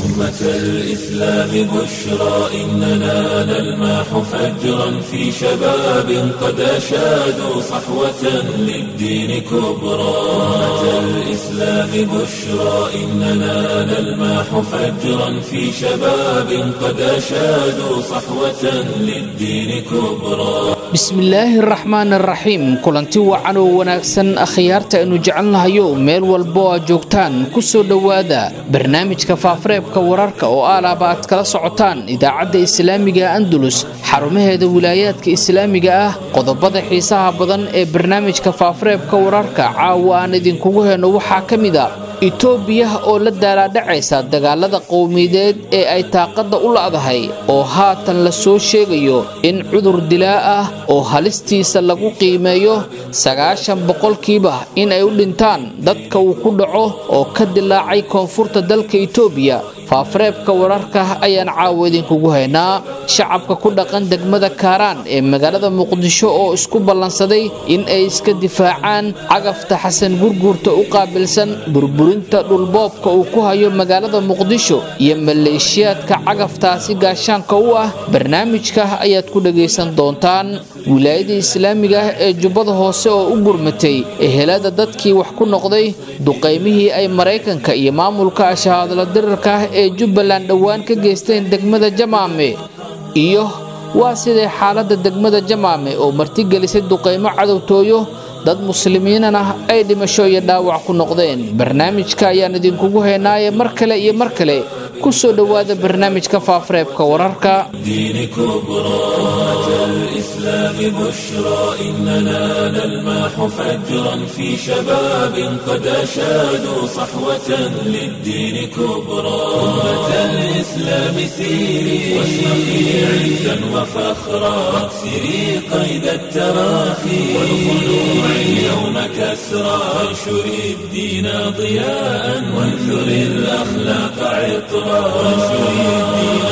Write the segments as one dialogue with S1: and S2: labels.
S1: أمة الإسلام بشرى إننا نلمح فجرا في شباب قد أشادوا صحوة للدين كبرى أمة الإسلام بشرى إننا نلمح فجرا في شباب قد أشادوا صحوة للدين كبرى
S2: bismillaahi araxmaan araxiim kulanti wacan oo wanaagsan akhyaarta aynu jecelnahayo meel walbo aad joogtaan ku soo dhowaada barnaamijka faafareebka wararka oo aalaaba aad kala socotaan idaacadda islaamiga andalus xarumaheeda wilaayaadka islaamiga ah qodobada xiisaha badan ee barnaamijka faafareebka wararka caawa aan idinkugu heyno waxaa ka mid a itoobiya oo la daalaadhacaysa dagaalada qowmiyadeed ee ay taaqadda u la'dahay oo haatan la soo sheegayo in cudur dilaa ah oo halistiisa lagu qiimeeyo sagaashan boqolkiiba in ay u dhintaan dadka uu ku dhaco oo ka dilaacay koonfurta dalka itoobiya faafareebka wararka ayaan caawa idinkugu haynaa shacabka ku dhaqan degmada kaaraan ee magaalada muqdisho oo isku ballansaday in ay iska difaacaan cagafta xasan gurguurta u qaabilsan burburinta dhulboobka uu ku hayo magaalada muqdisho iyo maleeshiyaadka cagaftaasi gaashaanka u ah barnaamijka ayaad ku dhagaysan doontaan wilaayada islaamiga ah ee jubbada hoose oo u gurmatay ehelada dadkii wax ku noqday duqaymihii ay maraykanka iyo maamulka ashahaadla dirirka ah ee jubbaland dhowaan ka geysteen degmada jamaame iyo waa siday xaaladda degmada jamaame oo martigelisay duqaymo cadowtooyo dad muslimiinana ay dhimasho iyo dhaawac ku noqdeen barnaamijka ayaan idinkugu haynaaye mar kale iyo mar kale ku soo dhowaada barnaamijka faafareebka wararka
S1: دين كبرى أمة الإسلام بشرى إننا نلمح فجرا في شباب قد أشادوا صحوة للدين كبرى أمة الإسلام سيري واشرقي عزا وفخرا واكسري قيد التراخي والخلوع اليوم كسرى وانشري الدين ضياء وانثري الأخلاق عطرا وانشري الدين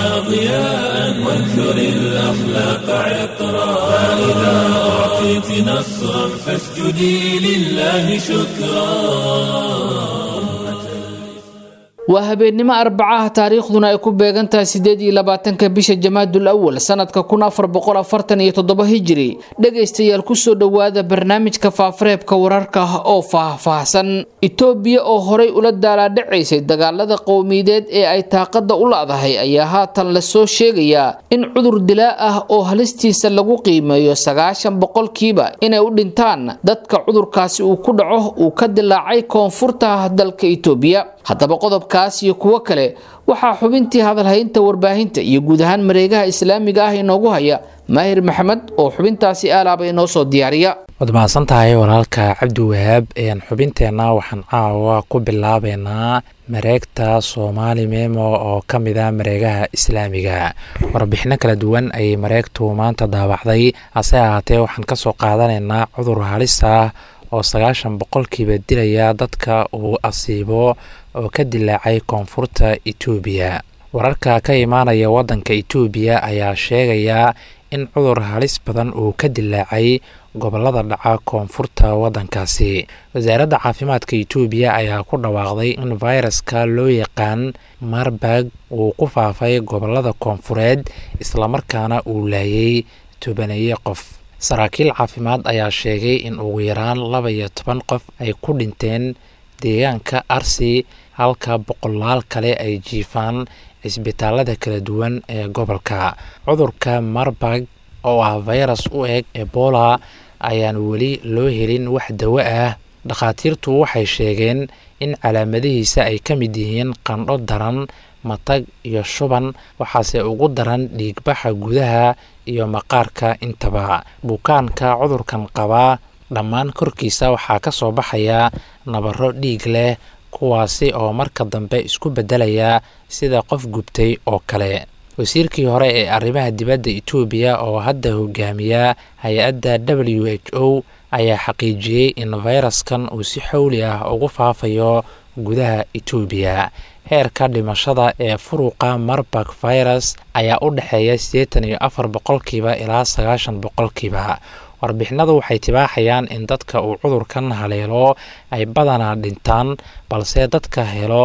S1: ضياء وانثر الأخلاق عطرا فإذا أعطيت نصرا فاسجدي لله شكرا
S2: waa habeennimo arbacaha taariikhduna ay ku beegan tahay sideed iyo labaatanka bisha jamaadul awal sanadka kun afar boqol afartan iyo toddoba hijiri dhegaystayaal kusoo dhowaada barnaamijka faafareebka wararka oo faahfaahsan itoobiya oo horay ula daalaadhacaysay dagaalada qowmiyadeed ee ay taaqada u la'dahay ayaa haatan lasoo sheegayaa in cudur dilaa ah oo halistiisa lagu qiimeeyo sagaashan boqolkiiba inay u dhintaan dadka cudurkaasi uu ku dhaco uu ka dilaacay koonfurta dalka itoobiya haddaba qodobkaas iyo kuwo kale waxaa xubintii hadalhaynta warbaahinta iyo guud ahaan mareegaha islaamiga ah inoogu haya maahir maxamed oo xubintaasi aalaaba inoo soo diyaariya
S3: waad mahadsan tahay walaalka cabdi wahaab xubinteenna waxaan caawa ku bilaabeynaa mareegta soomaali memo oo ka mid a mareegaha islaamiga warbixino kala duwan ayay mareegtu maanta daabacday hase ahaatee waxaan kasoo qaadanaynaa cudur halis ah oo sagaashan boqolkiiba dilaya dadka uu asiibo oo ka dilaacay koonfurta etoobiya wararka ka imaanaya waddanka etoobiya ayaa sheegaya in cudur halis badan uu ka dilaacay gobolada dhaca koonfurta waddankaasi wasaaradda caafimaadka etoobiya ayaa ku dhawaaqday in fayraska loo yaqaan marburg uu ku faafay gobolada koonfureed islamarkaana uu laayay tobaneeye qof saraakiil caafimaad ayaa sheegay in ugu yaraan laba iyo toban qof ay ku dhinteen deegaanka arsi halka boqolaal kale ay jiifaan cisbitaalada kala duwan ee gobolka cudurka marburg oo ah fayras u eg ebola ayaan weli loo helin wax dawo ah dhakhaatiirtu waxay sheegeen in calaamadihiisa ay ka mid yihiin qandho daran matag iyo shuban waxaase ugu daran dhiigbaxa gudaha iyo maqaarka intaba bukaanka cudurkan qabaa dhammaan korkiisa waxaa ka soo baxaya nabaro dhiig leh kuwaasi oo marka dambe isku beddelaya sida qof gubtay oo kale wasiirkii hore ee arrimaha dibadda etoobiya oo hadda hogaamiya hay-adda w h o ayaa xaqiijiyey in fayraskan uu si xowli ah ugu faafayo gudaha etoobiya heerka dhimashada ee furuqa marbak virus ayaa u dhexeeya siddeetan iyo afar boqolkiiba ilaa sagaashan boqolkiiba warbixinadu waxay tibaaxayaan in dadka uu cudurkan haleelo ay badanaa dhintaan balse dadka helo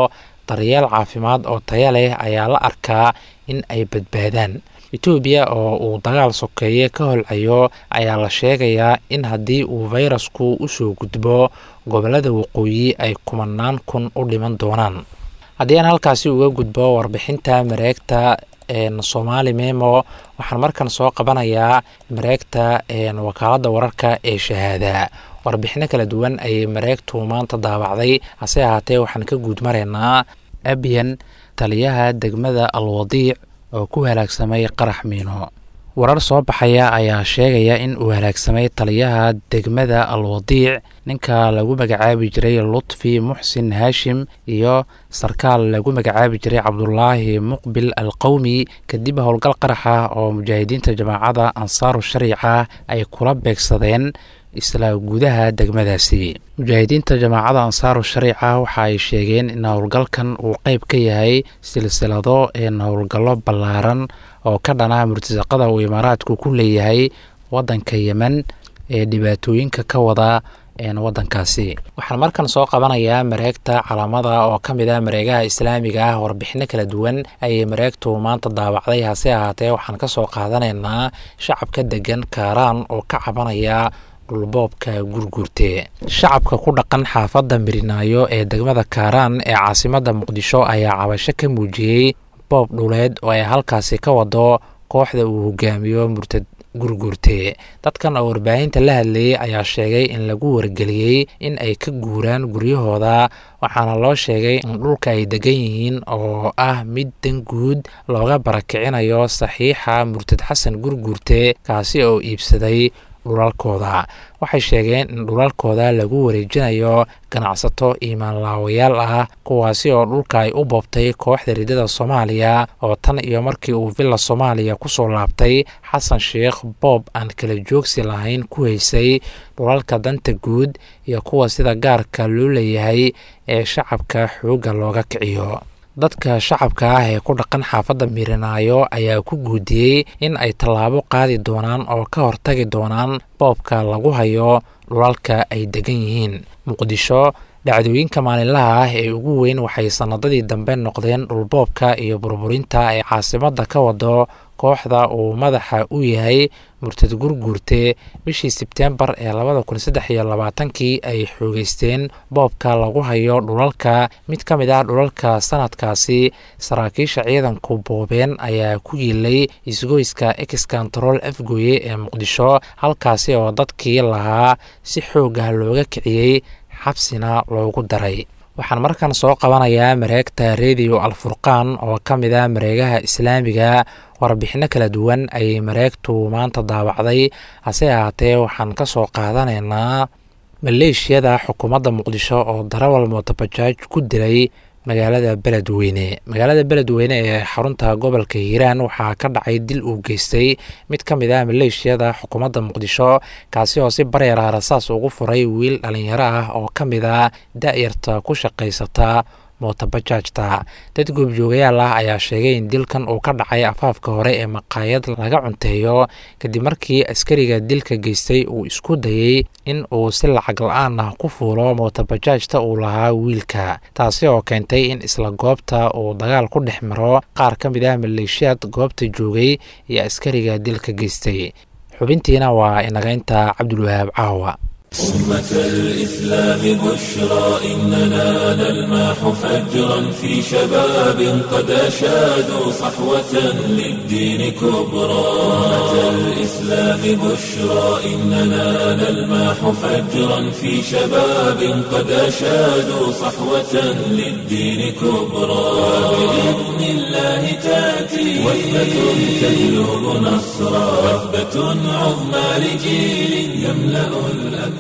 S3: daryeel caafimaad oo taya leh ayaa la arkaa in ay badbaadaan etoobiya oo uu dagaal sokeeye ka holcayo ayaa la sheegayaa in haddii uu fayrasku usoo gudbo gobolada waqooyi ay kumanaan kun u dhiman doonaan haddii aan halkaasi uga gudbo warbixinta mareegta somaali memo waxaan markan soo qabanayaa mareegta wakaaladda wararka ee shahaada warbixino kala duwan ayay mareegtu maanta daabacday hase ahaatee waxaan ka guud maraynaa abiyan taliyaha degmada alwadiic oo ku halaagsamay qarax miino warar soo baxaya ayaa sheegaya in uu halaagsamay taliyaha degmada alwadiic ninka lagu magacaabi jiray lutfi muxsin haashim iyo sarkaal lagu magacaabi jiray cabdulaahi muqbil al qowmi kadib howlgal qarax ah oo mujaahidiinta jamaacada ansaaru shariica ay kula beegsadeen isla gudaha degmadaasi mujaahidiinta jamaacada ansaaru shariica waxa ay sheegeen in howlgalkan uu qeyb ka yahay silsilado een howlgallo ballaaran oo ka dhana murtasaqada uu imaaraadku ku leeyahay wadanka yemen ee dhibaatooyinka ka wada wadankaasi waxaan markan soo qabanayaa mareegta calaamada oo ka mid ah mareegaha islaamiga ah warbixino kala duwan ayay mareegtu maanta daawacday hase ahaatee waxaan kasoo qaadanaynaa shacabka degan kaaraan oo ka cabanaya dhulboobka gurguurte shacabka ku dhaqan xaafadda mirinaayo ee degmada kaaraan ee caasimada muqdisho ayaa cabasho ka muujiyey boob dhuleed oo ay halkaasi ka wado kooxda uu hogaamiyo murtad gurguurte dadkan oo warbaahinta la hadlayay ayaa sheegay in lagu wargeliyey in ay ka guuraan guryahooda waxaana loo sheegay in dhulka ay degan yihiin oo ah mid dan guud looga barakicinayo saxiixa murtad xasan gurguurte kaasi oo iibsaday dhulalkooda waxay sheegeen in dhulalkooda lagu wareejinayo ganacsato iimaanlaawayaal ah kuwaasi oo dhulka ay u boobtay kooxda ridada soomaaliya oo tan iyo markii uu villa soomaaliya kusoo laabtay xasan sheekh boob aan kala joogsi lahayn ku haysay dhulalka danta guud iyo kuwa sida gaarka loo leeyahay ee shacabka xoogga looga kiciyo dadka shacabka ah ee ku dhaqan xaafadda miirinaayo ayaa ku guudiyey in ay tallaabo qaadi doonaan oo ka hortagi doonaan boobka lagu hayo dhulalka ay degan yihiin muqdisho dhacdooyinka maalinlaha ah ee ugu weyn waxay sannadadii dambe noqdeen dhulboobka iyo burburinta ay caasimadda ka wado kooxda uu madaxa u yahay murtad gurguurte bishii sebteembar ee labada kun saddex iyo labaatankii ay xoogeysteen boobka lagu hayo dhulalka mid ka mid ah dhulalka sanadkaasi saraakiisha ciidanku boobeen ayaa ku yiilay isgoyska ex control afgoye ee muqdisho halkaasi oo dadkii lahaa si xoog ah looga kiciyey xabsina loogu daray waxaan markan soo qabanayaa mareegta rediyo alfurqaan oo ka mid ah mareegaha islaamiga warbixino kala duwan ayay mareegtu maanta daawacday hase ahaatee waxaan ka soo qaadanaynaa maleeshiyada xukuumadda muqdisho oo darawal mootobajaaj ku dilay magaalada beledweyne magaalada beledweyne ee xarunta gobolka hiiraan waxaa ka dhacay dil uu geystay mid ka mid ah maleeshiyada xukuumadda muqdisho kaasi oo si bareera rasaas ugu furay wiil dhalinyaro ah oo ka mid ah da-yarta ku shaqaysata mootobajaajta dad goobjoogayaal ah ayaa sheegay in dilkan uu ka dhacay afaafka hore ee maqaayad laga cunteeyo kadib markii askariga dilka geystay uu isku dayey in uu si lacag la-aan ah ku fuulo mootobajaajta uu lahaa wiilka taasi oo keentay in isla goobta uu dagaal ku dhex maro qaar ka mid ah maleeshiyaad goobta joogay iyo askariga dilka geystay xubintiina waa inagaynta cabdulwahaab caawa
S1: أمة الإسلام بشرى إننا نلمح فجرا في شباب قد أشادوا صحوة للدين كبرى أمة الإسلام بشرى إننا نلمح فجرا في شباب قد أشادوا صحوة للدين كبرى بإذن الله تأتي وثبة تجلب نصرا وثبة عظمى لجيل يملأ الأكوان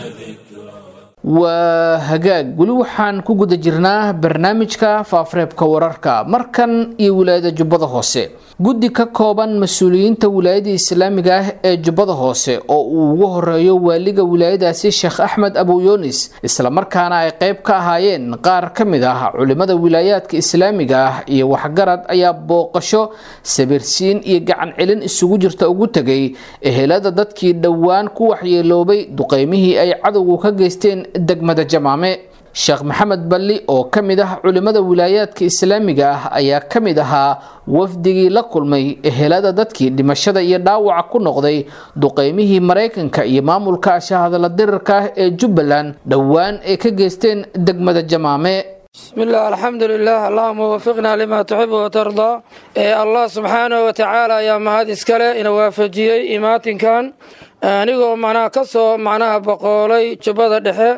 S2: waa hagaag weli waxaan ku guda jirnaa barnaamijka faafareebka wararka markan iyo wilaayada jubbada hoose guddi ka kooban mas-uuliyiinta wilaayada islaamiga ah ee jubbada hoose oo uu ugu horeeyo waaliga wilaayadaasi sheekh axmed abuyunis islamarkaana ay qeyb ka ahaayeen qaar ka mid ah culimada wilaayaadka islaamiga ah iyo waxgarad ayaa booqasho sabirsiin iyo gacan celin isugu jirta ugu tegay ehelada dadkii dhowaan ku waxyeeloobay duqeymihii ay cadowgu ka geysteen degmada jamaame sheekh maxamed balli oo ka mid ah culimmada wilaayaadka islaamiga ah ayaa ka mid ahaa wafdigii la kulmay ehelada dadkii dhimashada iyo dhaawaca ku noqday duqeymihii maraykanka iyo maamulka shahadala dirarka ah ee jubbaland dhowaan ay ka geysteen degmada jamaame
S4: بسم الله الحمد لله اللهم وفقنا لما تحب وترضى إيه الله سبحانه وتعالى يا مهد اسكاله إن وافجيي إماتين كان anigoo macnaha ka soo macnaha boqoolay jubbada dhexe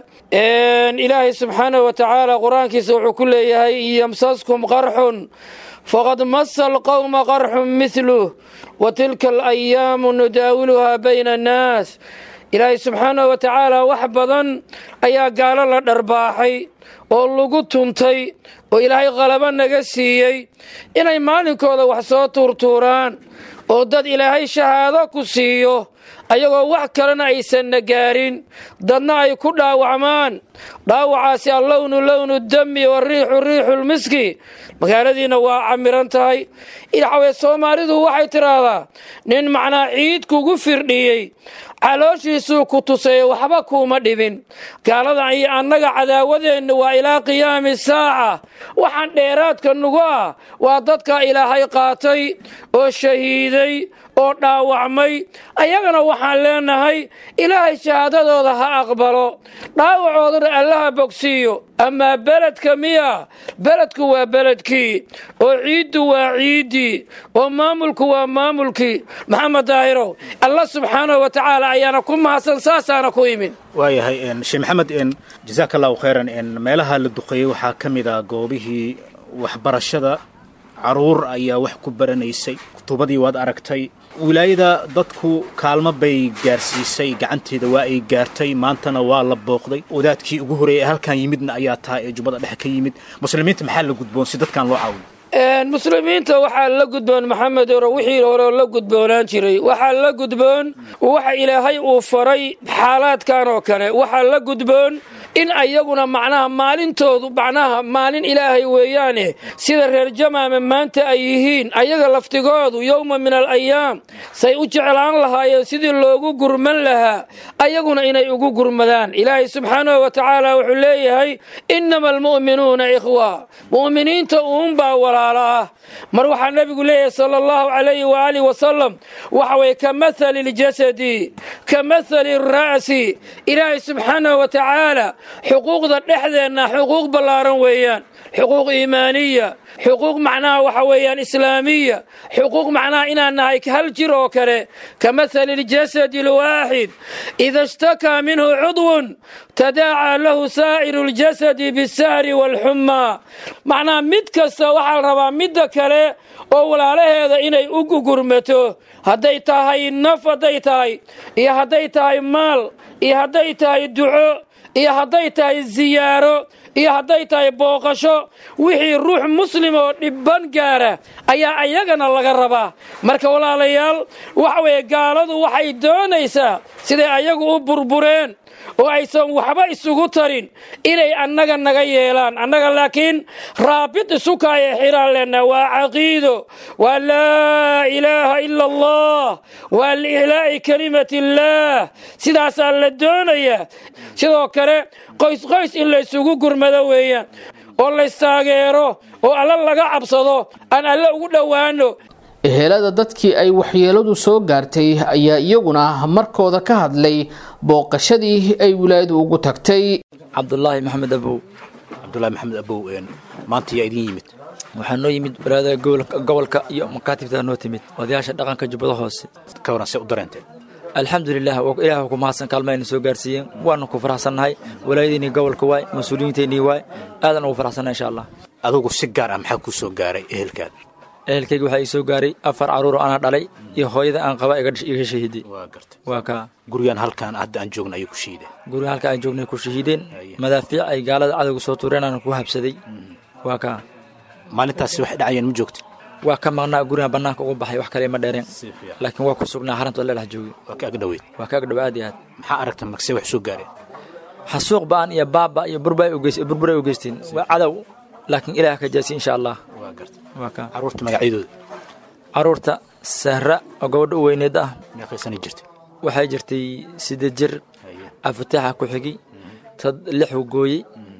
S4: ilaahay subxaanahu wa tacaala qur-aankiisa wuxuu ku leeyahay yamsaskum qarxun faqad masa alqowma qarxun mithluh wa tilka alayaamu nudaawiluhaa bayna annaas ilaahay subxaanahu wa tacaala wax badan ayaa gaalo la dharbaaxay oo lagu tuntay oo ilaahay qalabo naga siiyey inay maalinkooda wax soo tuurtuuraan oo dad ilaahay shahaado ku siiyo ayagoo wax kalena aysanna gaarin dadna ay ku dhaawacmaan dhaawacaasi allownu lownu dami wariixu riixulmiski magaaladiina waa camiran tahay waxaweye soomaalidu waxay tidhaahdaa nin macnaa ciid kugu firdhiyey calooshiisuu ku tusaye waxba kuuma dhibin gaaladan iyo annaga cadaawadeenna waa ilaa qiyaami saaca waxaan dheeraadka nugu ah waa dadka ilaahay qaatay oo shahiiday oo dhaawacmay ayagana waxaan leenahay ilaahay shahaadadooda ha aqbalo dhaawacoodana allaha bogsiiyo amaa beledka miya beledku waa beledkii oo ciiddu waa ciiddii oo maamulku waa maamulkii maxamed daahirow allah subxaanahu wa tacaala ayaana ku mahadsan saasaana ku imin
S5: waayahay sheekh maxamed jazaaka allahu khayran meelaha la duqeeyey waxaa ka mid ah goobihii waxbarashada caruur ayaa wax ku baranaysay kutubadii waad aragtay wilaayada dadku kaalmo bay gaarsiisay gacanteeda waa ay gaartay maantana waa la booqday wadaadkii ugu horeeyay ee halkan yimidna ayaa tahay ee jubbada dhexe ka yimid muslimiinta maxaa la gudboon si dadkan loo caawiyo
S4: muslimiinta waxaa la gudboon maxamed oro wixii hore la gudboonaan jiray waxaa la gudboon waxa ilaahay uu faray xaalaadkan oo kale waxaa la gudboon in ayaguna macnaha maalintoodu macnaha maalin ilaahay weeyaane sida reer jamaama maanta ay yihiin ayaga laftigoodu yowma min al ayaam say u jeclaan lahaayeen sidii loogu gurman lahaa ayaguna inay ugu gurmadaan ilaahay subxaanahu wa tacaala wuxuu leeyahay innama almu'minuuna ikhwa mu'miniinta uunbaa walaala ah mar waxaa nebigu leeyahay sala allahu calayhi waaalih wasalam waxa weye ka mathali ljasadi ka mathali ra'si ilaahay subxaanahu wa tacaala xuquuqda dhexdeenna xuquuq ballaaran weeyaan xuquuq iimaaniya xuquuq macnaha waxa weeyaan islaamiya xuquuq macnaha inaan nahay hal jir oo kale ka mathali ljasadi alwaaxid ida ishtakaa minhu cudwun tadaacaa lahu saa'iru ljasadi bisahri waalxumaa macnaha mid kasta waxaa la rabaa midda kale oo walaalaheeda inay u gugurmato hadday tahay naf hadday tahay iyo hadday tahay maal iyo hadday tahay duco iyo hadday tahay siyaaro iyo hadday tahay booqasho wixii ruux muslim oo dhibban gaara ayaa ayagana laga rabaa marka walaalayaal waxa weeye gaaladu waxay doonaysaa siday ayagu u burbureen oo aysan waxba isugu tarin inay annaga naga yeelaan annaga laakiin raabid isukaaya xiraan leenaha waa caqiido waa laa ilaaha ila allah waa liihlaa'i kelimati illaah sidaasaa la doonayaa sidoo kale qoys qoys in laysugu gurmado weeyaan oo laystaageero oo alla laga cabsado aan alle ugu dhowaano
S2: ehelada dadkii ay waxyeeladu soo gaartay ayaa iyaguna markooda ka hadlay booqashadii ay wilaayadu ugu tagtay
S6: cabdulaahi maxamed abow
S5: cabdulahi maxamed abow maanta yaa idin yimid
S6: waxaa noo yimid walaadada gobolka iyo makaatibtaa noo timid odayaasha dhaqanka jubbada hoose
S5: ka waran see u dareenteen
S6: alxamdulilah ilaah ku mahadsan kaalmayna soo gaarsiiyeen waana ku faraxsannahay walaayadiinii gobolka waay mas-uuliyiinteennii waay aadan ugu faraxsannahay insha allah
S5: adugu si gaar ah maxaa kuu soo gaaray ehelkaada
S6: ehelkayga waxaa ii soo gaaray afar carruur oo anaa dhalay iyo hooyada aan qaba iga shahiiday
S5: waa gartay
S6: waa kaa
S5: gurigaan halkaan hadda aan joogna ayay ku shiideen
S6: guriga halka aan joognay ku shahiideen madaafiic ay gaalada cadowga soo tuureen aan ku habsaday waa kaa
S5: maalintaasi waxay dhacayeen ma joogta
S6: waa ka maqnaa guriga bannaanka uga baxay wax kale ma dheereen laakiin waa ku sugnaa xaranta la dhex joogay
S5: waa ka agdhoweyd
S6: waa ka agdhow aad iyo aad
S5: maxaa aragta magsee wax soo gaareen
S6: xasuuq ba'an iyo baaba iyo burburay u geysteen waa cadow laakiin ilaah ka jaasi insha allah
S5: waa gartay
S6: waa kaa
S5: carruurta magacyadooda
S6: carruurta sahra oo gabadha u weyneed ah
S5: meeqaysana jirtay
S6: waxay jirtay siddeed jir afataaxa ku xigi tad lixu gooyey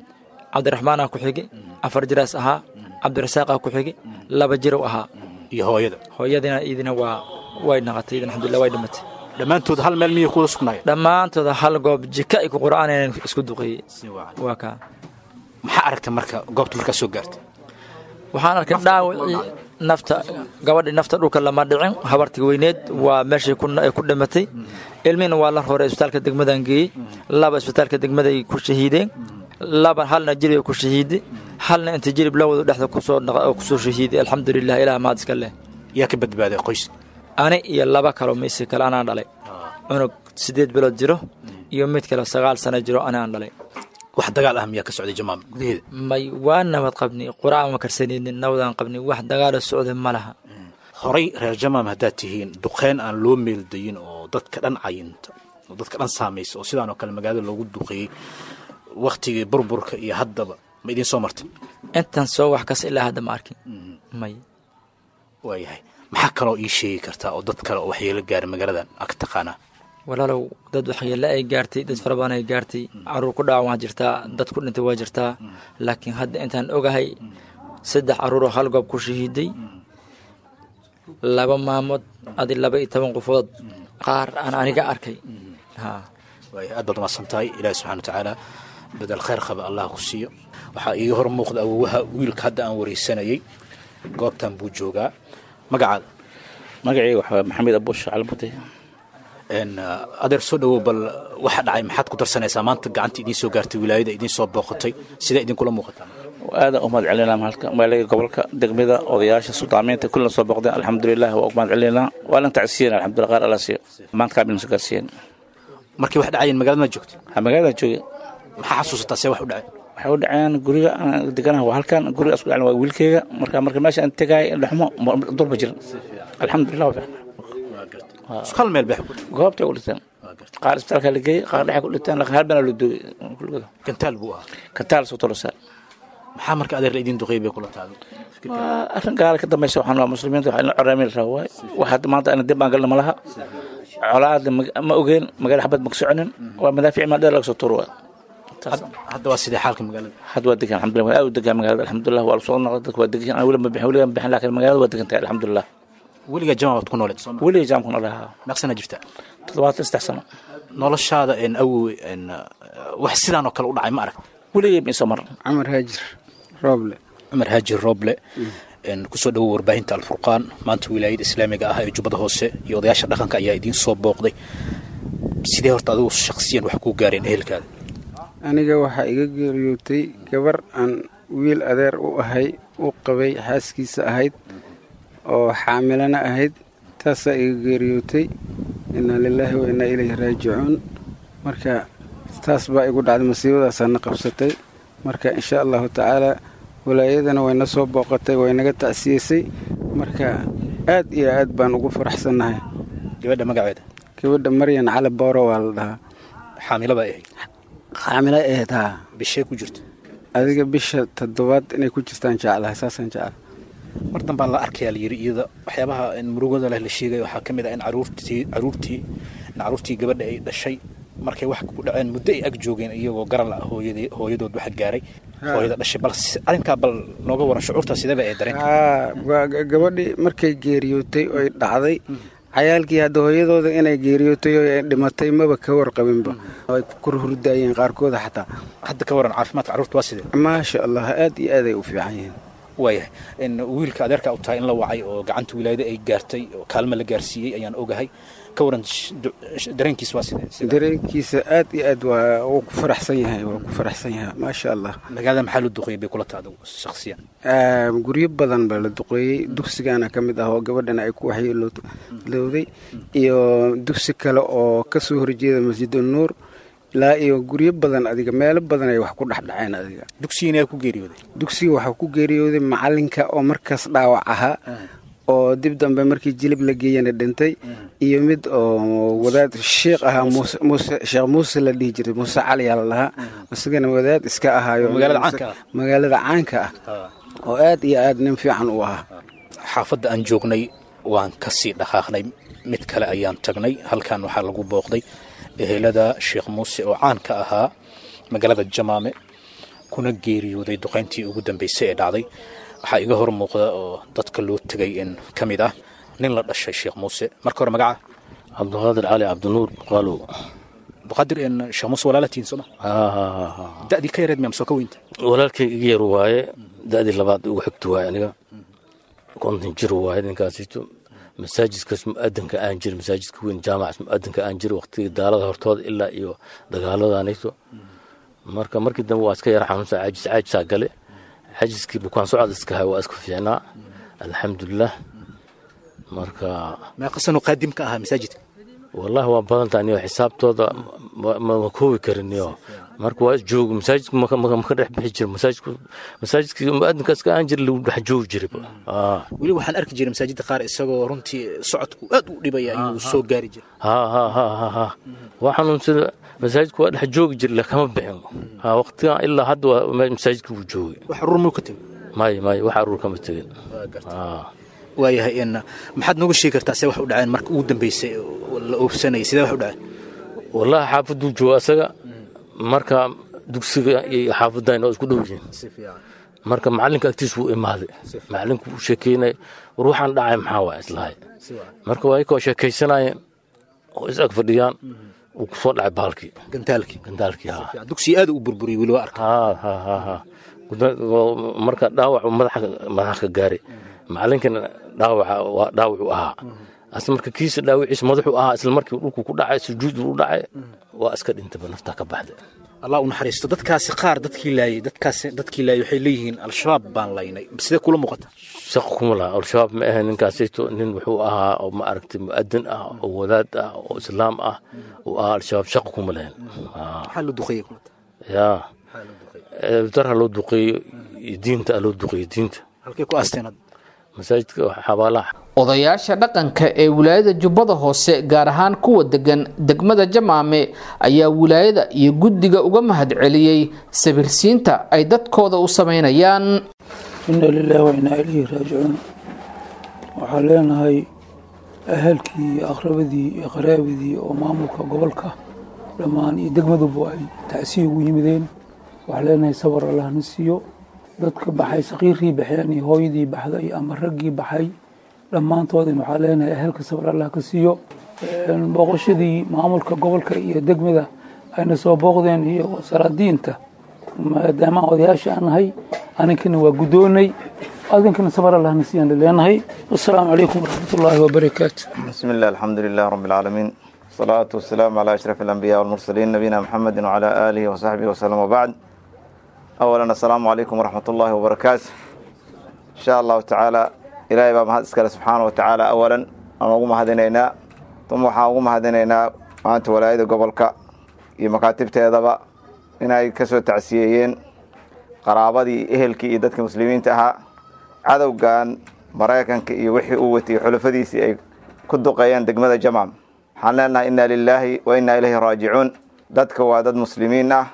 S6: cabdiraxmaanaa ku xigi afar jiraas ahaa cabdirasaaqaa ku xigi laba jirow ahaa
S5: iyo hooyada
S6: hooyadiina idina waa way naqatay idin alxamdulilah way dhimatay
S5: dhammaantood hal meel miyay kuwada sugnaayeen
S6: dhammaantooda hal goob jika ay ku qur'aanayeen isku duqeeyey waa kaa
S5: maxaa aragtay marka goobta markaa soo gaartay
S6: waxaan arkay dhaawacii nafta gabadhii nafta dhulka lama dhicin habartii weyneed waa meeshay ay ku dhimatay ilmihina waa la roray isbitaalka degmadan geeyey laba isbitaalka degmaday ku shahiideen laba halna jiribay ku shahiiday halna inta jirib lawada dhexda kusoo shahiiday alxamdulilah ilaah maad iska leh
S5: yaa ka badbaaday qoys
S6: ani iyo laba kaloo maysi kale anaan dhalay cunug siddeed bilood jiro iyo mid kale sagaal sano jiro ani aan dhalay
S5: wax dagaal ah miyaa ka socday jamaam gudaheeda
S6: may waa nabad qabni qur'aan ma karsanaynin nabadaan qabni wax dagaala socda ma laha
S5: horay reer jamaam haddaad tihiin duqeyn aan loo meeldayin oo dadka dhan cayinta oo dadka dhan saamaysa oo sidaan oo kale magaalada loogu duqeeyey wakhtigii burburka iyo haddaba ma idiin soo martay
S6: intan soo wax kas ilaa hadda ma arkin may
S5: waayahay maxaa kaloo ii sheegi kartaa oo dad kale oo waxyeelo gaara magaaladan ag taqaanaa
S6: walaalow dad waxyeelle ay gaartay dad fara badan ay gaartay caruur ku dhacan waa jirtaa dad ku dhintay waa jirtaa laakiin hadda intaan ogahay saddex caruuroo hal goob ku shahiiday laba maamood adi laba iyo toban qofood qaar aan aniga arkay ha
S5: waaya aad baad umaasan tahay ilaahi subxana wa tacaala bedel khayr qaba allah ku siiyo waxaa iiga hor muuqda awowaha wiilka hadda aan wareysanayey goobtan buu joogaa magacaada
S7: magacayga waxaa maxamed abuush calmute
S5: adeer soo dhawow bal waxa dhacay maxaad ku darsanaysaa maanta gacanta idiin soo gaartay wilaayada idiin soo booqatay sidee idinkula muuqataa
S7: aadaan u mahad celinaa mahalka maaliga gobolka degmada odayaasha suldaamiinta kullina soo booqdeen alxamdulilah waa u mahad celinaa waa lan tacsiyen alxamdulillah qaar alla siiyo maanta kaabina soo gaarsiiyeen
S5: markii wax dhacayeen magaalada ma joogta
S7: ha magaalada jooge
S5: maxaa xasuusataa see wax u dhacay
S7: waxay u dhaceen guriga aan deganaha waa halkan guriga isku dhacen waa wiilkeyga marka marka meesha aan tegaay dhexmo durba jiran alxamdulilah waa fiicnaa
S5: isku hal meel bay
S7: goobtay u dhinteen qaar isbitaalka la geeyey qaar dhexe ku dhinteen laakiin hal bana la duugay kulligooda
S5: gantaal buu ahaa
S7: kantaal soo tolosaa
S5: maxaa marka adeer la idiin duqeey bay kula taado
S7: waa arrin gaala ka dambaysa waxaan waa muslimiinta waxaa in coraami la rabaa waay wax hadda maanta ana dib baan galna ma laha colaada ma ogeen magaala xabad ma ka soconin waa madaafiic maa dheer laga soo tuuro waay
S5: hadda waa sidee xaalka magaalada
S7: hadda waa degan alxamdulillah aad u degan magaalada alxamdulillah waa lasoo noqday dadka waa degan aan weli ma bixin weliga ma bixin laakiin magaalada waa degan tahay alxamdulillah
S5: weligaa jamac baad ku nooleed soo
S7: weliga jaamkuna lahaa
S5: meeqsana jirta
S7: toddobaatan saddex sano
S5: noloshaada en awowe en wax sidaan oo kale u dhacay ma arag
S7: weligay ma isoo maran
S8: camar haajir rooble
S5: cumar haajir rooble kusoo dhawow warbaahinta alfurqaan maanta wilaayada islaamiga ah ee jubbada hoose iyo odayaasha dhaqanka ayaa idiin soo booqday sidee horta adigu shaksiyan wax kuu gaareen ehelkaada
S8: aniga waxaa iga geeriyootay gabar aan wiil adeer u ahay u qabay xaaskiisa ahayd oo xaamilana ahayd taasaa iga geeriyootay innaa lilaahi wa innaa ilayhi raajicuun marka taas baa igu dhacday masiibadaasaa na qabsatay marka insha allahu tacaalaa walaayadana wayna soo booqatay waynaga tacsiyeysay marka aad iyo aad baan ugu faraxsannahay
S5: gabadha magaceeda
S8: gabadha maryan cali booro waa la dhahaa
S5: xaamilaba ahayd
S8: xaamila ahayd haa
S5: bishee ku jirta
S8: adiga bisha toddobaad inay ku jirtaan jeclahay saasaan jecla
S5: mar dambaan la arkayaa layidhi iyada waxyaabaha murugada leh la sheegaya waxaa ka mid ah in caruurtii caruurtii in caruurtii gabadha ay dhashay markay wax ku dhaceen muddo ay ag joogeen iyagoo garal ah hooyadii hooyadood waxa gaaray hooyada dhashay bal arrinkaa bal nooga waran shucuurtaa sidaba ee dareen
S8: haa gabadhii markay geeriyootay oy dhacday cayaalkii hadda hooyadooda inay geeriyootay oo ay dhimatay maba ka warqabinba ay ku hurdaayeen qaarkooda xataa
S5: hadda ka waran caafimaadka carruurta waa sidee
S8: maasha allah aad iyo aad ay u fiican yihiin
S5: waayahay in wiilka adeerka u tahay in la wacay oo gacanta wilaayada ay gaartay oo kaalmo la gaarsiiyey ayaan ogahay ka waran dareenkiis waa sidee
S8: dareenkiisa aad iyo aad waa uu ku faraxsan yahay waa ku faraxsan yahay maasha allah
S5: magaalada maxaa la duqeeyey bay kula taada shakhsiyan
S8: guryo badan baa la duqeeyey dugsigaana ka mid ah oo gabadhana ay ku waxyeelowday iyo dugsi kale oo ka soo horjeeda masjidul nuur ilaa iyo guryo badan adiga meelo badan ay wax ku dhexdhaceen adiga
S5: dugsigiina yaa ku geeriyooday
S8: dugsiga waxaa ku geeriyooday macalinka oo markaas dhaawac ahaa oo dib dambe markii jilib la geeyana dhintay iyo mid oo wadaad sheikh ahaa muuse sheekh muuse la dhihi jiray muuse cali yaa la lahaa isagana wadaad iska ahaayo
S5: magaalada caanka ah
S8: magaalada caanka ah oo aad iyo aad nin fiican u ahaa
S5: xaafadda aan joognay waan ka sii dhaqaaqnay mid kale ayaan tagnay halkan waxaa lagu booqday ehelada sheekh muuse oo caan ka ahaa magaalada jamaame kuna geeriyooday duqayntii ugu dambaysay ee dhacday waxaa iga hor muuqda oo dadka loo tegay in ka mid ah nin la dhashay sheekh muuse marka hore magaca
S9: cabdiqaadir cali cabdinuur qalow
S5: abduqaadir een sheekh muuse walaalatiin sooma da'dii ka yareed miyaa masoo ka weynta
S9: walaalkay iga yar waaye da'dii labaad ugu xigta waaye aniga konton jir waaye ninkaasito masaajidkaas mu'adanka aan jir masaajidka weyn jaamacaas mu'adanka aan jir waqtigii daalada hortooda ilaa iyo dagaaladanayto marka markii dambe waa iska yar xanuunsa caajis caajisaa gale cajiskii bukaan socod iska hay waa isku fiicnaa alxamdulilah marka
S5: meeqa sano qaadim ka ahaa masaajidka
S9: wallahi waa badan tahay niyo xisaabtooda ma koobi karin niyo marka waa joog masaajidku maka dhex bixi jira masaajidku masaajidkii mu'adinka iska aan jira lagu dhex joogi jiray
S5: weli waxaan arki jiray masaajidda qaar isagoo runtii socodku aad u dhibaya ayuu soo gaari jiray
S9: ha ha ha ha ha waa xanuunsada masaajidku waa dhex joogi jira la kama bixin ha waqtigan ilaa hadda waa masaajidka wuu joogay
S5: wax urur muu ka tegin
S9: may may wax aruur kama tegin
S5: waayahay in maxaad nooga sheegi kartaa see wax u dhaceen marka ugu dambeysay la oofsanayay sidee wax u dhaceen
S9: wallahi xaafaduu jooga asaga marka dugsiga iyo xaafadayna oo isku dhow yihiin marka macalinka agtiis wuu imaaday macalinku wuu sheekeynay war waxaan dhacay maxaa waa islahay marka waa ikoo sheekaysanayeen oo is ag fadhiyaan wuu ku soo dhacay baalkii
S5: gantaalkii
S9: gantaalkii ha
S5: dugsi aad u burburiyey weli waa arka
S9: ha ha ha ha marka dhaawac madaxa madaxa ka gaaray macalinkana dhaawaca waa dhaawacuu ahaa asla marka kiisa dhaawiciisa madaxuu ahaa isla markii dhulku ku dhacay sujuudu u dhacay waa iska dhintaba naftaa ka baxday
S5: allah u naxariisto dadkaasi qaar dadkii laayay dadkaasi dadkii laayay waxay leeyihiin al-shabaab baan laynay sidee kula muuqata
S9: shaqo kuma laha al-shabaab ma ahayn ninkaasayto nin wuxuu ahaa oo ma aragtay mu'adin ah oo wadaad ah oo islaam ah uu ahaa al-shabaab shaqo kuma lahayn
S5: maxaa loo duqeeyey kulata
S9: yaa darha loo duqeeyo iyo diinta loo duqeeyo diinta
S5: halkay ku aasteen
S9: masaajidka xabaalaha
S2: odayaasha dhaqanka ee wilaayada jubbada hoose gaar ahaan kuwa degan degmada jamaame ayaa wilaayada iyo guddiga uga mahadceliyey sabirsiinta ay dadkooda u sameynayaan
S10: ina lilahi wa inaa ilayhi raajicuun waxaan leenahay ahalkii iyo aqrabadii iyo qaraabadii oo maamulka gobolka dhammaan iyo degmaduba ay tacsiya ugu yimideen waxaan leenahay sabar allahna siiyo dadka baxay saqiirkii baxeen iyo hooyadii baxday ama raggii baxay dhammaantoodin waxaa leenahay ahalka sabar allah ka siiyo booqashadii maamulka gobolka iyo degmada ayna soo booqdeen iyo wasaraadiinta maadaama odayaasha aan nahay aninkana waa guddoonay adinkana sabar allahna siiyaan leenahay wasalaamu calaykum waraxmat ullaahi wabarakaatu
S11: بسم الله الحمد لله رب العالمين والصلاة والسلام على أشرف الأنبياء والمرسلين نبينا محمد وعلى آله وصحبه وسلم وبعد أولا السلام عليكم ورحمة الله وبركاته إن شاء الله تعالى إلهي بقى مهد إسكال سبحانه وتعالى أولا أنا أقوم هدينينا ثم أقوم هدينينا وأنت ولايد قبلك يمكاتب تيضبا إن أي كسو تعسيين قرابدي إهلكي إدتك مسلمين تها عدو كان maraykanka iyo wixii uu watiyey xulafadiisii ay ku duqeeyeen degmada jamam waxaan leenahay inna lilaahi wa innaa ilayhi raajicuun dadka waa dad muslimiin ah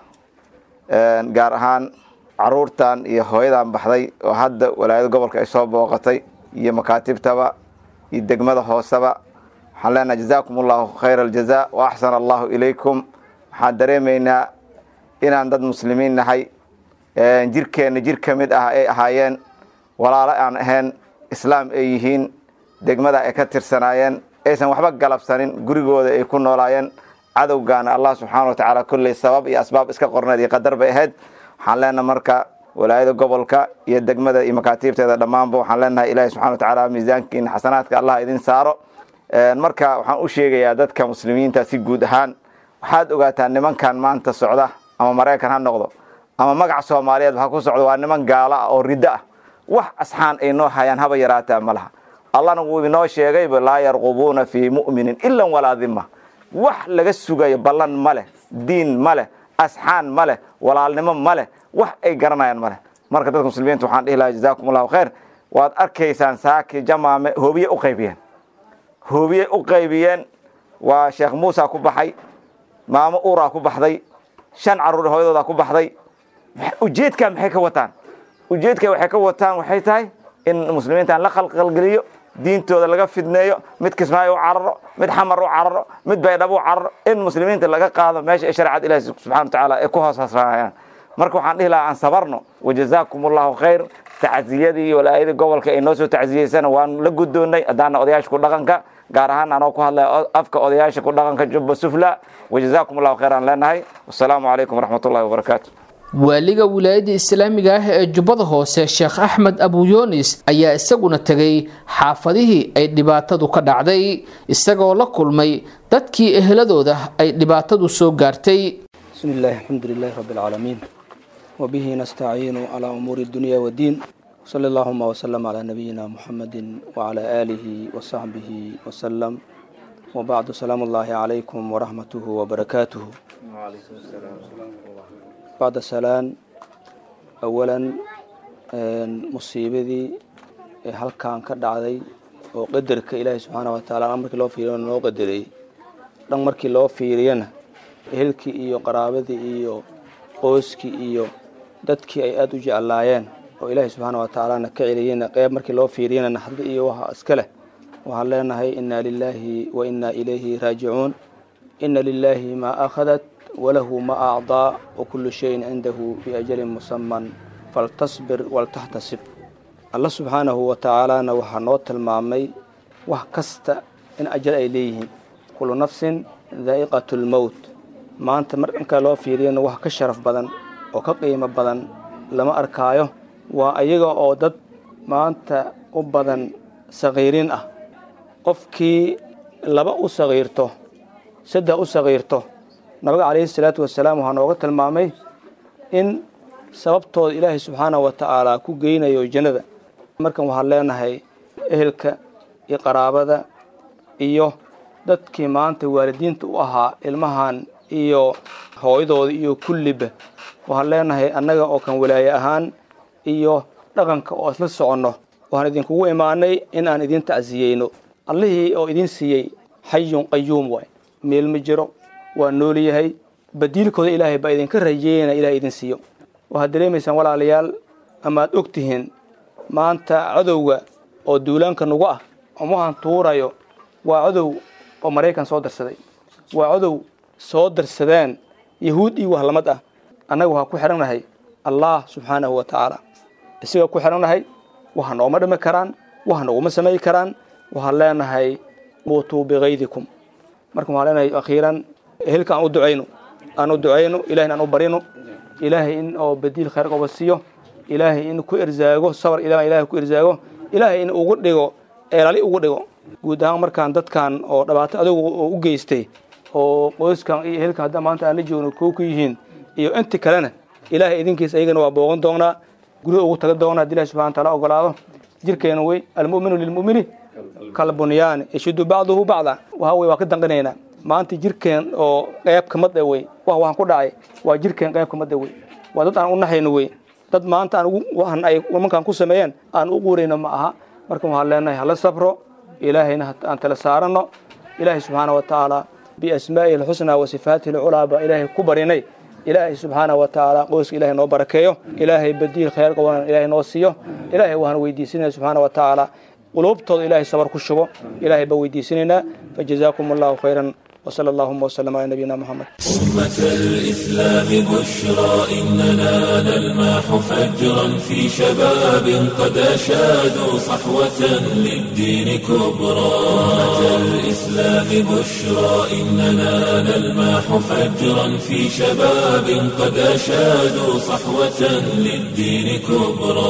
S11: gaar ahaan caruurtan iyo hooyadan baxday oo hadda walaayada gobolka ay soo booqatay iyo makaatibtaba iyo degmada hooseba waxaan leenahay jazaakum allahu khayra aljaza wa axsana allahu ilaykum waxaan dareemaynaa inaan dad muslimiin nahay jirkeenna jir ka mid ah ay ahaayeen walaalo aan ahayn islaam ay yihiin degmada ay ka tirsanaayeen aysan waxba galabsanin gurigooda ay ku noolaayeen cadowgaana allah subxaana wa tacaala kolley sabab iyo asbaab iska qorneed iyo qadar bay ahayd waxaan leenahay marka walaayada gobolka iyo degmada iyo makaatiibteeda dhammaanba waxaan leenahay ilaahi subxana wa tacaala miisaankiina xasanaadka allah idin saaro marka waxaan u sheegayaa dadka muslimiinta si guud ahaan waxaad ogaataa nimankan maanta socda ama maraykan ha noqdo ama magaca soomaaliyeed ha ku socdo waa niman gaalo ah oo riddo ah wax asxaan ay noo hayaan haba yaraataa ma laha allahna wuu inoo sheegayba laa yarqubuuna fii mu'minin ilan walaa dima wax laga sugayo ballan ma leh diin ma leh asxaan ma leh walaalnimo ma leh wax ay garanayaan ma leh marka dadka muslimiinta waxaan dhihi lahaa jazaakum allahu khayr waad arkaysaan saaki jamaame hoobiye u qaybiyeen hoobiye u qaybiyeen waa sheekh muusa ku baxay maamo uuraa ku baxday shan carruur hooyadoodaa ku baxday ujeedkaa maxay ka wataan ujeedka waxay ka wataan waxay tahay in muslimiintan la qalqalgeliyo diintooda laga fidneeyo mid kismaayo u cararo mid xamar u cararo mid baydhabo u cararo in muslimiinta laga qaado meesha ay shareecada ilahi subxana wa tacaala ay ku hoos hasraayaan marka waxaan dhihi lahaa aan sabarno wajazaakum allahu khayr tacsiyadii walaayadii gobolka ay noo soo tacsiyeysana waan la guddoonnay haddaana odayaasha ku dhaqanka gaar ahaan anoo ku hadlaya afka odayaasha ku dhaqanka jubba sufla wajazaakum allahu khayr aan leenahay wasalaamu calaykum waraxmat ullahi wabarakaatu
S2: waaliga wilaayadda islaamiga ah ee jubbada hoose sheekh axmed abuyoonis ayaa isaguna tegay xaafadihii ay dhibaatadu ka dhacday isagoo la kulmay dadkii eheladooda ay dhibaatadu soo gaartay
S12: بسم الله الحمد لله رب العالمين وبه نستعين على أمور الدنيا والدين صلى اللهم وسلم على نبينا محمد وعلى آله وصحبه وسلم وبعد سلام الله عليكم ورحمته وبركاته بعد السلام أولا مصيبتي halkan ka dhacday oo qadarka ilaahay subxaana wa taala dhan markii loo fiiriyo noo qadaray dhan markii loo fiiriyana ehelkii iyo qaraabadii iyo qoyskii iyo dadkii ay aada u jeclaayeen oo ilaahay subxaana wa tacaalana ka celiyeyna qeyb markii loo fiiriyana naxdo iyo waxa iska leh waxaan leenahay inna lilaahi wa inna ilayhi raajicuun inna lilaahi maa akhadat walahu ma acdaa wa kullu shayin cindahu biajalin musaman faltasbir waltaxtasib alla subxaanahu wa tacaalana waxaa noo tilmaamay wax kasta in ajal ay leeyihiin kullu nafsin daa'iqatu lmowt maanta mar dhanka loo fiiriyana wax ka sharaf badan oo ka qiimo badan lama arkaayo waa ayaga oo dad maanta u badan sakiiriin ah qofkii laba u sakiirto saddex u sakiirto nabiga calayhi salaatu wasalaam waxaa nooga tilmaamay in sababtooda ilaahay subxaanahu wa tacaala ku geynayo jannada markan waxaan leenahay ehelka iyo qaraabada iyo dadkii maanta waalidiinta u ahaa ilmahan iyo hooyadooda iyo kulliba waxaan leenahay annaga oo kan walaaye ahaan iyo dhaqanka oo isla soconno waxaan idinkugu imaanay in aan idin tacsiyeyno allihii oo idin siiyey xayun qayuum waay meel ma jiro waa nool yahay badiilkooda ilaahay baa idinka rajeeyana ilahay idin siiyo waxaad dareemaysaan walaalayaal amaad og tihiin maanta cadowga oo duulaanka nagu ah omahan tuurayo waa cadow oo maraykan soo darsaday waa cadow soo darsadeen yahuud iyo wahlamad ah annaga waxaa ku xidhannahay allah subxaanahu wa tacaala isagaa ku xidhannahay waxa nooma dhimi karaan waxa noguma samayi karaan waxaan leenahay muutuu bikaydikum marka waxaan leenahay akhiiran ehelka aan u ducayno aan u ducayno ilahina aan u barino ilaahay in oo badiil khayr qoba siiyo ilaahay in ku irzaago sabar ilaahay ku irzaago ilaahay in ugu dhigo eelali ugu dhigo guud ahaan markaan dadkan oo dhibaato adugu oo u geystay oo qoyskan iyo ehelkan hadda maanta aan la joogno koo ku yihiin iyo inti kalena ilaahay idinkiisa ayagana waa booqan doonaa guryo ugu taga doonaa haddi ilahi subxana taala ogolaado jirkeena wey almu'minu lilmu'mini kalbunyaani yashudu bacduhu bacda waxa wey waa ka danqinaynaa maanta jirkeen oo qayb kamad wey wax waxaan ku dhacay waa jirkeen qayb kamad wey waa dad aan u naxayno wey dad maanta aan waxan ay nimankan ku sameeyeen aan u quurayno ma aha marka waxaan leenahay hala sabro ilaahayna aan tala saarano ilaahay subxaana wa tacaala biasmaa'ihi alxusnaa wa sifaatihi alculaa baa ilaahay ku barinay ilaahay subxaana wa tacaala qoyska ilahay noo barakeeyo ilaahay badiil khayr qaban ilaahay noo siiyo ilaahay waxaan weydiisinaya subxaana wa tacaala quluubtooda ilaahay sabar ku shubo ilaahay baa weydiisinaynaa fajazaakum allahu khayran وصلى اللهم وسلم على نبينا محمد
S1: أمة الإسلام بشرى إننا نلماح فجرا في شباب قد أشادوا صحوة للدين كبرى أمة الإسلام بشرى إننا نلماح فجرا في شباب قد أشادوا صحوة للدين كبرى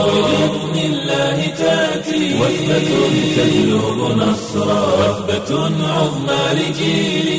S1: بإذن الله تأتي وثبة تهلب نصرا وثبة عظمى لجيل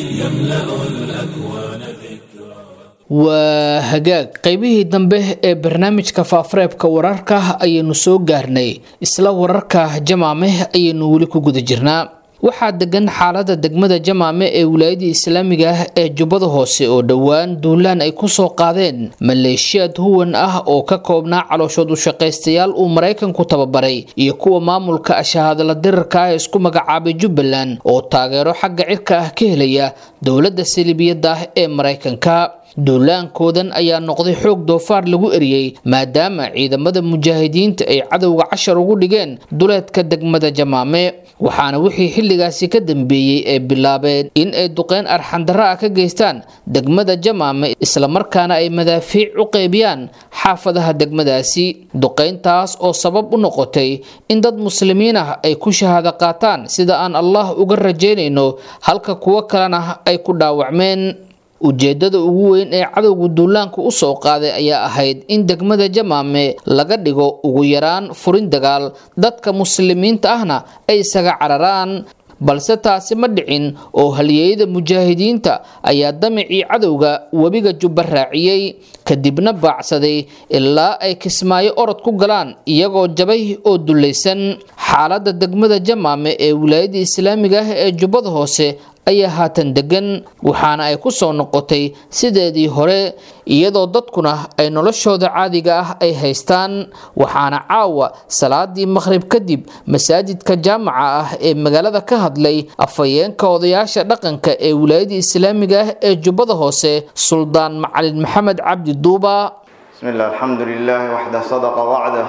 S2: waa hagaag qaybihii dambe ee barnaamijka faafareebka wararka ayaynu soo gaarnay isla wararka jamaame ayaynu weli ku guda jirnaa waxaa degan xaalada degmada jamaame ee wilaayadii islaamiga ah ee jubbada hoose oo dhowaan duulaan ay kusoo qaadeen maleeshiyaad huwan ah oo ka koobnaa calooshood u shaqaystayaal uu maraykanku tababaray iyo kuwa maamulka ashahadala dirarka ah ee isku magacaabay jubbaland oo taageero xagga cirka ah ka helaya dowladda salibiyadda ah ee maraykanka duulaankoodan ayaa noqday xoog doofaar lagu eriyey maadaama ciidamada mujaahidiinta ay cadowga cashar ugu dhigeen duleedka degmada jamaame waxaana wixii xilligaasi ka dambeeyey ee bilaabeen in ay duqeyn arxandara ah ka geystaan degmada jamaame islamarkaana ay madaafiic u qeybiyaan xaafadaha degmadaasi duqeyntaas oo sabab u noqotay in dad muslimiin ah ay ku shahaado qaataan sida aan allah uga rajaynayno halka kuwo kalena ay ku dhaawacmeen ujeedada ugu weyn ee cadowga duulaanka u soo qaaday ayaa ahayd in degmada jamaame laga dhigo ugu yaraan furin dagaal dadka muslimiinta ahna ay isaga cararaan balse taasi ma dhicin oo halyeeyada mujaahidiinta ayaa damicii cadowga webiga jubba raaciyey kadibna baacsaday ilaa ay kismaayo orod ku galaan iyagoo jabay oo dulaysan xaaladda degmada jamaame ee wilaayada islaamiga ah ee jubbada hoose ayaa haatan degan waxaana ay ku soo noqotay sideedii hore iyadoo dadkuna ay noloshooda caadiga ah ay haystaan waxaana caawa salaadii maqhrib kadib masaajidka jaamaca ah ee magaalada ka hadlay afhayeenka odayaasha dhaqanka ee wilaayada islaamiga ah ee jubbada hoose suldaan macalin maxamed cabdi duuba
S11: بسم الله الحمد لله وحده صدق وعده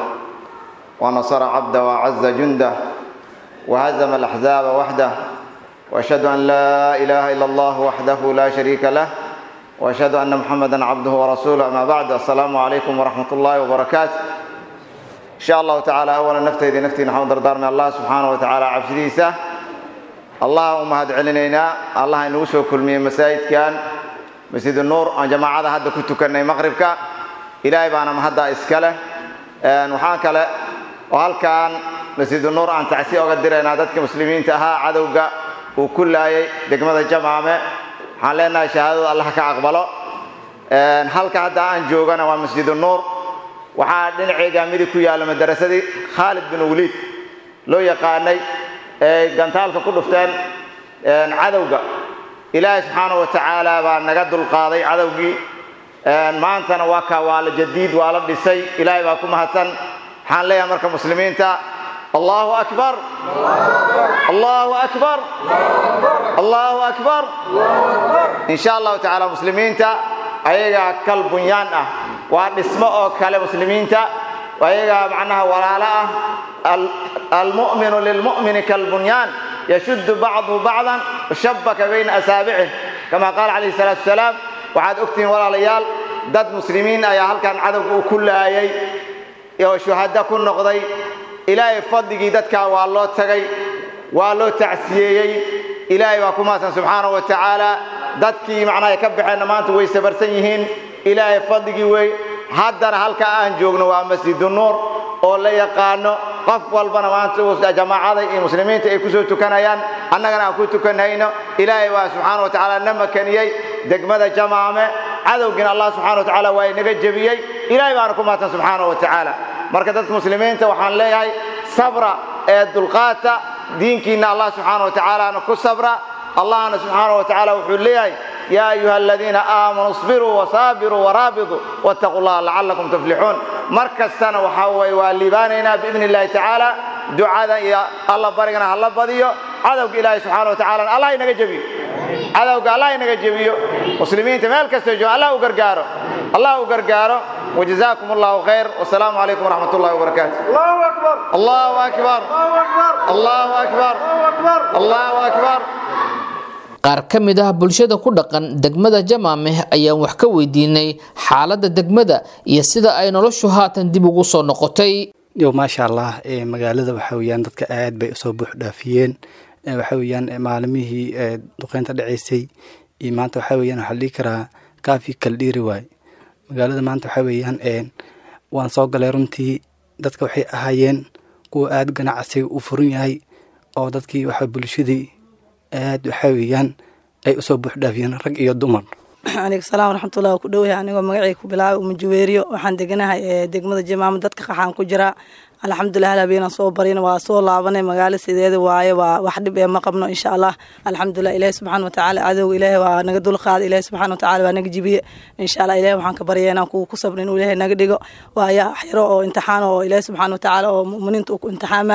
S11: ونصر عبده وعز جنده وهزم الأحزاب وحده وأشهد أن لا إله إلا الله وحده لا شريك له وأشهد أن محمدا عبده ورسوله أما بعد السلام عليكم ورحمة الله وبركاته إن شاء الله تعالى أولا نفتي ذي نفتي نحن دردار من الله سبحانه وتعالى عبسديسة اللهم هد علينا الله نوسو كل من مساجد كان مسجد النور أن جماعة هذا كنت كنا مغربك إلهي بانا مهدا إسكاله وحان كلا وهل كان مسجد النور أن تعسي أقدر أن dadka muslimiinta ahaa cadowga uu ku laayay degmada jamaame waxaan leenahay shahaadada allah ka aqbalo halka hadda aan joogana waa masjid nuur waxaa dhinaceyga midig ku yaalla madarasadii khaalid bin waliid loo yaqaanay ee gantaalka ku dhufteen cadowga ilaahay subxaana wa tacaala baa naga dulqaaday cadowgii maantana waa ka waa la jadiid waa la dhisay ilaahay baa ku mahadsan waxaan leeyahay marka muslimiinta allahu akbar allahu akbar allahu akbar in sha allahu tacaala muslimiinta ayagaa kal bunyaan ah waa dhismo oo kale muslimiinta ayagaa macnaha walaalo ah almu'minu lilmu'mini kalbunyaan yashuddu bacduhu bacdan shabaka bayna asaabicih kama qaala calayhi salaatu wasalaam waxaad ogtihiin walaalayaal dad muslimiin ayaa halkan cadowga uu ku laayay oo shuhada ku noqday ilaahay fadligii dadkaa waa loo tagay waa loo tacsiyeeyey ilaahay baa ku mahadsan subxaana wa tacaala dadkii macnaha ka baxeenna maanta way sabarsan yihiin ilaahay fadligii wey haddana halka aan joogno waa masjidu nuur oo la yaqaano qof walbana maanta jamaacada iyo muslimiinta ay ku soo tukanayaan annagana aan ku tukanayno ilaahay waa subxaana wa tacaala na makaniyey degmada jamaame cadowgiina allah subxana wa tacaala waa inaga jebiyey ilaahay baana ku mahadsan subxaana wa tacaala marka dadka muslimiinta waxaan leeyahay sabra ee dulqaata diinkiina allah subxaana wa tacaalaana ku sabra allahna subxaana wa tacaala wuxuu leeyahay yaa ayuha aladiina aamanuu isbiruu wasaabiruu waraabituu wattaquu llaha lacallakum tuflixuun mar kastana waxaa weye waa liibaanaynaa biidni illahi tacaala ducada iyo alla barigana hala badiyo cadowga ilaahay subxaana wa tacalana allah inaga jebiyo cadowga allah inaga jebiyo muslimiinta meel kastoo jooga allah u gargaaro allah u gargaaro وجزاكم الله خير والسلام عليكم ورحمة الله وبركاته الله أكبر الله أكبر الله أكبر الله أكبر
S2: qaar ka mid ah bulshada ku dhaqan degmada jamaameh ayaan wax ka weydiinay xaaladda degmada iyo sida ay noloshu haatan dib ugu soo noqotay
S13: yo maasha allah magaalada waxa weyaan dadka aad bay usoo buux dhaafiyeen waxa weyaan maalimihii duqeynta dhaceysay iyo maanta waxa weyaan waxaa la dhihi karaa kaafi kala dhiiri waay magaalada maanta waxa weeyaan waan soo galay runtii dadka waxay ahaayeen kuwa aada ganacsiga u furan yahay oo dadkii waxa bulshadii aad waxa weeyaan ay usoo buuxdhaafiyeen rag iyo dumar
S14: aleykum salaam waraxmatullahi ku dhowahay anigoo magacay ku bilaabay umajuweeriyo waxaan deganahay degmada jamaama dadka qaxaan ku jiraa alxamdulilah habeenaan soo barina waa soo laabanay magaalo sideeda waaye waa wax dhib ee ma qabno insha allah alxamdulilah ilaahi subxaana watacaala cadowga ilaahi waa naga dulqaaday ilaahi subxaana watacaala waa naga jibiye insha allah ilahi waxaan ka barya inaan kuwa ku sabrin inuu ilaahi naga dhigo waayo xiro oo imtixaan oo ilaahi subxaana watacaala oo muminiinta uu ku imtixaamay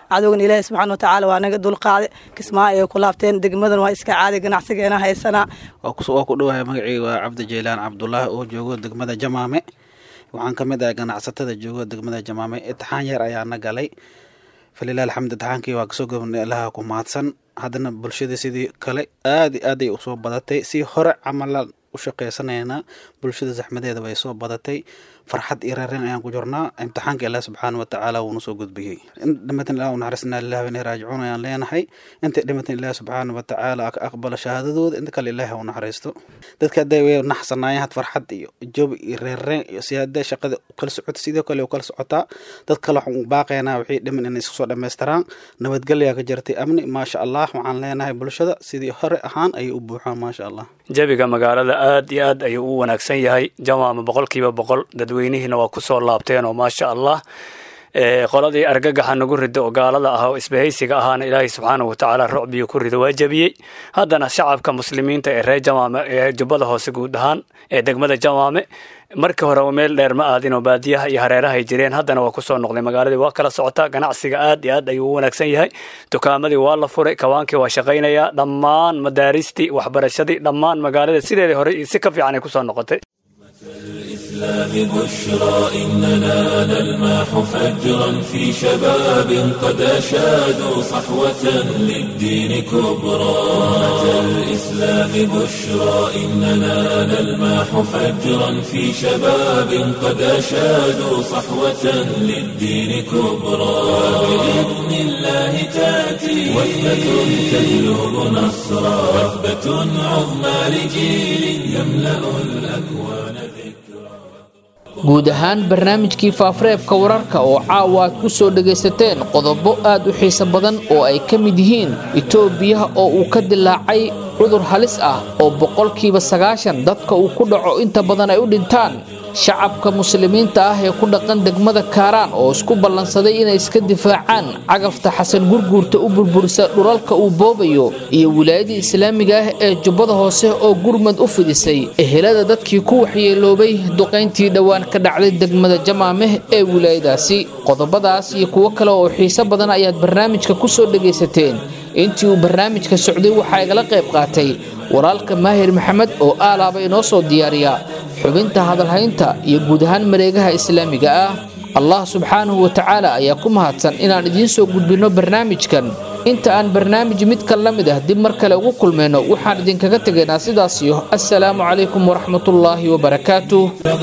S14: cadowgan ilaahay subxaana watacaala waa naga dulqaaday kismaayo ay ku laabteen degmadan waa iska caadi ganacsigeena haysanaa
S15: waa ku dhowahay magaceyga waa cabdi jeylaan cabdulaahi oo joogo degmada jamaame waxaan ka mid ahay ganacsatada joogo degmada jamaame itixaan yar ayaana galay falilah alxamd itixaankii waa kasoo gobnay allaha ku mahadsan haddana bulshada sidii kale aad aaday usoo badatay si hore camalaan u shaqaysanayna bulshada zaxmadeeda bay soo badatay farxad iyo reereen ayaan ku jirnaa imtixaanka ilaah subxaana watacaala wuuna soo gudbiyey in dhimatan ilah u naxariisnaa lilah wa inay raajicuun ayaan leenahay intay dhimatan ilaah subxaana watacaala ka aqbalo shahaadadooda inta kale ilaah u naxariisto dadka hadday way naxsanaayeen had farxad iyo jobi iyo reereen iyo si hadday shaqada kala socota sidoo kale u kala socotaa dad kale waxaan u baaqaynaa wixii dhiman inay isku soo dhammaystiraan nabadgelyaa ka jirtay amni maasha allah waxaan leenahay bulshada sidii hore ahaan ayay u buuxaan maasha allah
S16: jabiga magaalada aad iyo aad ayuu u wanaagsan yahay jamaama boqolkiiba boqol dadweynihiina waa ku soo laabteen oo maasha allah qoladii argagaxa nagu rido oo gaalada ah oo isbahaysiga ahaana ilaahay subxaanahu watacaala rucbiyu ku rido waa jebiyey haddana shacabka muslimiinta ee reer jamaame ee jubbada hoose guud ahaan ee degmada jamaame markii hore meel dheer ma aadin oo baadiyaha iyo hareerahay jireen haddana waa kusoo noqday magaaladii waa kala socotaa ganacsiga aad iyo aad ayuu u wanaagsan yahay dukaamadii waa la furay kawaankii waa shaqaynayaa dhammaan madaaristii waxbarashadii dhammaan magaalada sideedii hore iyo si ka fiican ay kusoo noqotay
S1: الإسلام بشرى إننا نلماح فجرا في شباب قد أشادوا صحوة للدين كبرى أمة الإسلام بشرى إننا نلماح فجرا في شباب قد أشادوا صحوة للدين كبرى بإذن الله تأتي وثبة تجلب نصرا وثبة عظمى لجيل يملأ الأكوان
S2: guud ahaan barnaamijkii faafareebka wararka oo caawa aad ku soo dhagaysateen qodobo aad u xiiso badan oo ay ka mid yihiin itoobiya oo uu ka dilaacay cudur halis ah oo boqolkiiba sagaashan dadka uu ku dhaco inta badan ay u dhintaan shacabka muslimiinta ah ee ku dhaqan degmada kaaraan oo isku ballansaday inay iska difaacaan cagafta xasan gurguurta u burburisa dhulalka uu boobayo iyo wilaayadii islaamiga ah ee jubbada hoose oo gurmad u fidisay ehelada dadkii ku waxyeeloobay duqayntii dhowaan ka dhacday degmada jamaameh ee wilaayadaasi qodobadaas iyo kuwo kale oo xiiso badan ayaad barnaamijka ku soo dhagaysateen intii uu barnaamijka socday waxaa igala qayb qaatay walaalka maahir maxamed oo aalaaba inoo soo diyaariya xubinta hadalhaynta iyo guud ahaan mareegaha islaamiga ah allah subxaanahu wa tacaala ayaa ku mahadsan inaan idiin soo gudbinno barnaamijkan inta aan barnaamij midkan la mid ah dib mar kale ugu kulmayno waxaan idinkaga tegaynaa sidaasiyo assalaamu calaykum waraxmatullaahi wabarakaatuh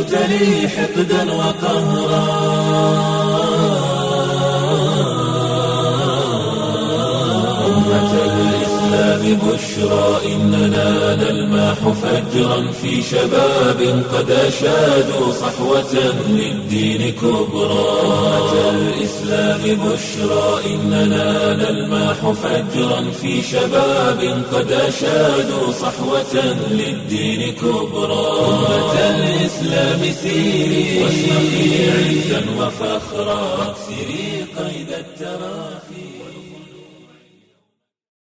S1: بشرى إننا نلماح فجرا في شباب قد أشادوا صحوة للدين كبرى أمة الإسلام بشرى إننا نلماح فجرا في شباب قد أشادوا صحوة للدين كبرى أمة الإسلام سيري واشرقي عزا وفخرا